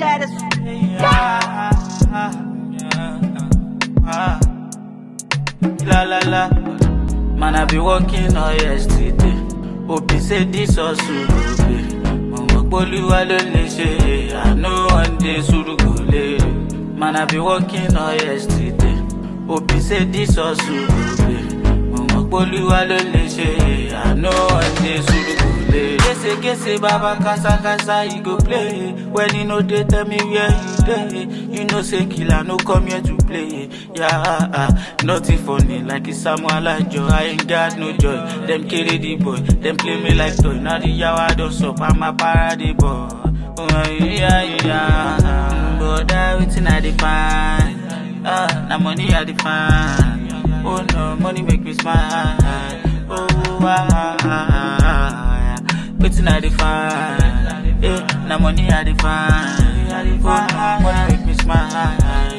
status. La la la. Man, I be working all yesterday. Hope you say this or soon go pay. Mama Boluwa ló lè ṣe. I know one day sùúrù kò lè. Man, I be working all yesterday. Hope you say this or soon go pay. Mama Boluwa ló lè ṣe. I know one day sùúrù kò lè. Gese gese baba kasa kasa he go play. When he no dey tell me where he dey. You know say killer no come here to play. Yeah, ah, nothing funny like it's Samuel Ajo. I ain't got no joy. Them carry the boy, them play me like toy. Now the yawa don't stop, I'm a parody boy. Oh, yeah, yeah. But that waiting I define. Ah, now money I define. Oh no, money make me smile. Oh, ah, ah, ah, ah. Waiting I define. Eh, now money I define. Oh, no, money make me smile.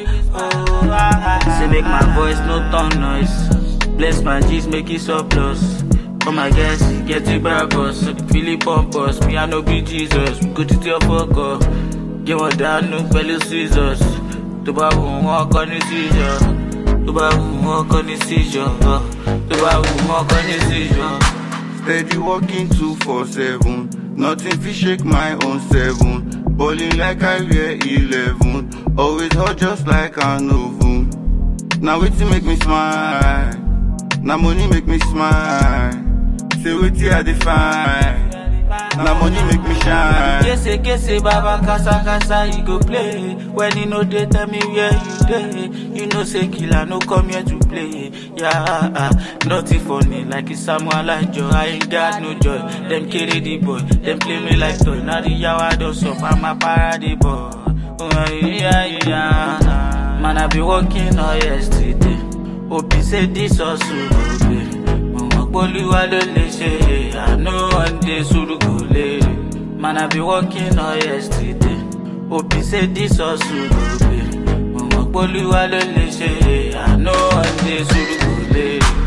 Oh, ah, ah, Say make my voice no turn noise. Bless my G's, make it surplus. Come my guess, get it back us. So the feeling pump us. Me, I no be Jesus. We go to your fuck up. Give one down, no fellow scissors. Tó bá wù wọ́n kọ́ ní seizure. Tó bá wù wọ́n kọ́ ní seizure. Tó bá wù wọ́n kọ́ ní seizure. Steady walking two four seven. Nothing fit shake my own seven. Balling like I wear eleven. Always hot just like an oven. Now wetin make me smile. Now money make me smile. Say wetin I define. Now money make me shine. Gese gese baba kasa kasa he go play. When he no dey tell me where you dey. You know say killer no come here to play. Yeah, ah, nothing funny like it's Samuel Ajo. I ain't got no joy. Them carry the boy, them play me like toy. Now the yawa don't stop, I'm a parody boy. Oh, yeah, yeah. Man, I be working all yesterday. Hope you say this or soon go pay. Mama Boluwa ló lè ṣe. I know one day sùúrù kò lè. Man, I be working all yesterday. Hope you say this or soon go pay. Mama Boluwa ló lè ṣe. I know one day sùúrù kò lè.